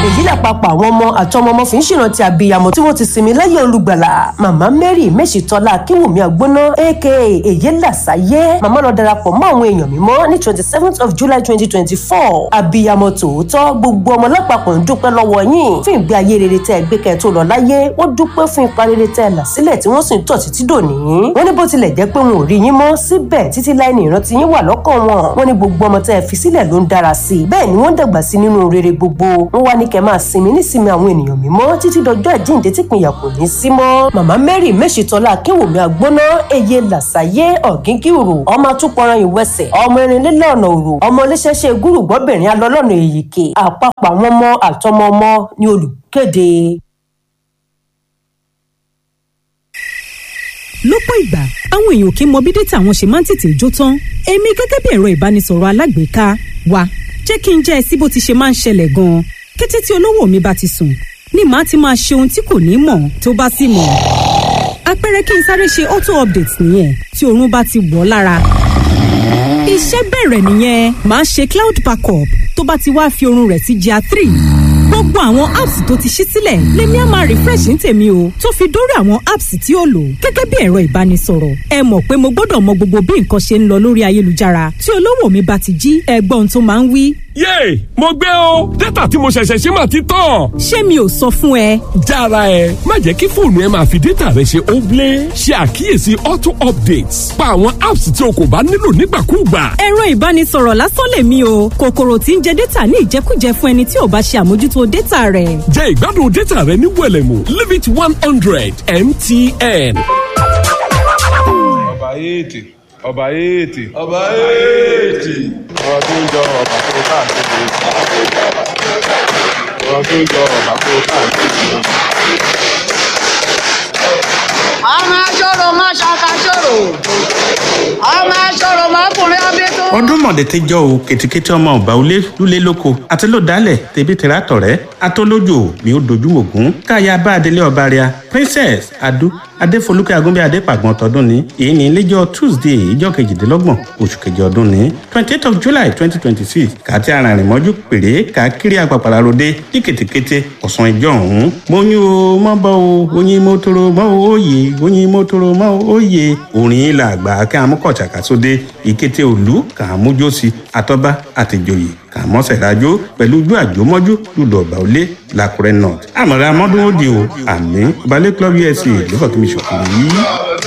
èyí làpapọ̀ àwọn ọmọ àtọmọ ọmọ fi ń ṣèrántí abiyamọ tí wọ́n ti sinmi láyé olùgbàlà màmá mary mèṣítọ́lá akínwùmí àgbóná aka èyí làṣàyé màmá lọ darapọ̀ mọ́ àwọn èèyàn mímọ́ ní twenty seventh of july twenty twenty four abiyamọ tòótọ́ gbogbo ọmọ lápapọ̀ ń dúpẹ́ lọ́wọ́ yín fún ìgbé ayé rere tẹ́ ẹ gbé kẹ́ ẹ tó lọ láyé wọ́n dúpẹ́ fún ipa rere tẹ́ ẹ là sílẹ̀ tí wọ́n sì ń tọ̀ títí dòní wọ́n ní bó tilẹ̀ jẹ́ pé wọn ò rí yín mọ́ síbẹ̀ títí láì ní ìrántí yín wà lọ́kàn wọn wọ́n ní gbogbo ọmọ tẹ́ ẹ fi sílẹ̀ ló ń dára sí i bẹ́ẹ̀ ni wọ́n dàgbà sí nínú rere gbogbo wọ́n wá ní kẹ́ máa sinmi nísinmi àwọn ènìyàn mímọ́ títí dọjọ́ àjíǹde tí ìpínyà kò ní sí mọ́ màmá mary mèṣítọ́lá akéwòmí àgbóná eye làṣàyé ọ̀gíngìrò ọmọ àtúpọ̀ràn ìwẹsẹ̀ ọmọ erinlélẹ̀ ọ̀nà òrò ọmọ oníṣẹ́ṣe gúrùgbọ́bìnrin alọ́lọ́nà èyíkè àpapọ̀ àwọn ọmọ àtọmọ ọmọ ní olùkéde. lọ́pọ̀ ìgbà àwọn èèyàn kì í mọ bí dátà wọn ṣe máa ń tètè jó tán èmi gẹ́gẹ́ bí ẹ̀rọ ìbánisọ̀rọ̀ alágbèéká wa jẹ́ kí n jẹ́ ẹ sí bó ti ṣe máa ń ṣẹlẹ̀ gan-an kété tí olówó mi bá ti sùn ni màá ti máa ṣe ohun tí kò ní mọ̀ tó bá sì mọ̀ àpẹẹrẹ kí n sáré ṣe auto update nìyẹn tí oorun bá ti wọ̀ lára iṣẹ́ bẹ̀rẹ̀ nìyẹn màá ṣe cloud backup tó bá ti wá fi oorun rẹ̀ sí GIA three gbogbo àwọn apps tó ti ṣí sílẹ̀ lèmi á máa refresh ní tèmi o tó fi dórí àwọn apps tí ó lò gẹ́gẹ́ bí ẹ̀rọ ìbánisọ̀rọ̀ ẹ mọ̀ pé mo gbọ́dọ̀ mọ gbogbo bí nǹkan ṣe ń lọ lórí ayélujára tí olówó mi bá ti jí ẹgbọ́n tó máa ń wí. yéè mo gbé o dátà tí mo ṣẹ̀ṣẹ̀ ṣe máa ti tán. ṣé mi ò sọ fún ẹ. jára ẹ má jẹ́ kí fóònù ẹ máa fi dátà rẹ ṣe óblé ṣe àkíyèsí auto updates pa àwọn apps tí o kò bá nílò nígbàkúùgbà. ẹ̀rọ ìbánisọ̀rọ̀ lásán lèmi o kòkòrò tí ń jẹ dátà ní ìjẹkújẹ fún ẹni tí ò bá ṣe àmójútó dátà rẹ̀. jẹ ìgbádùn dátà rẹ ní wẹlẹmù limit one hundred mtn. ọba èètì ọba èètì ọba èètì ọba tó ń jọ ọba tó káàkiri ọba tó ń jọ ọba tó káàkiri. ọmọ aṣọ́rò má ṣàkàṣọ́rò ọmọ aṣọ́rò mọ́kùnrin abẹ́tọ́. ọdún mọ̀dẹ̀tẹ́jọ́ o kètìkètì ọmọ ọba olé lulẹ̀ lóko àti ló dálẹ̀ tẹ̀bí tẹ̀rà tọ̀rẹ́ atọ́lójò mi ò dojú ògún káyà bá adelé ọba rẹ̀ princess adu adéfolúkẹ́ agúnbẹ́ adépàgbọ́n tọdún ní èyí ní iléjọ́ tuesday ìjọ kejìdínlọ́gbọ̀n oṣù kejì ọdún ní twenty eight of july twenty twenty six kàtí arìnrìn mọ́jú péré káàkiri àpàpàrà ròde ní kètèkété ọ̀sán ìjọ ọ̀hún mọ́yún o mọ́ bọ́ o oyin mọ́tòrò mọ́ o òye oyin mọ́tòrò mọ́ o òye orin ilà àgbà kí amúkọ̀ọ̀tsàkà sóde ìkété òlú kà á mójósí àtọ́ba àtìjòyè kà á mọ́sẹ̀ rájò pẹ̀lú ojú àjòmọ́jú lùlù ọ̀gbà òlé làkúrẹ́ north àmọ̀ra mọ́dún ó di o àmì balẹ̀ club usa ló fọ́ kí mi ṣòkòrò yìí.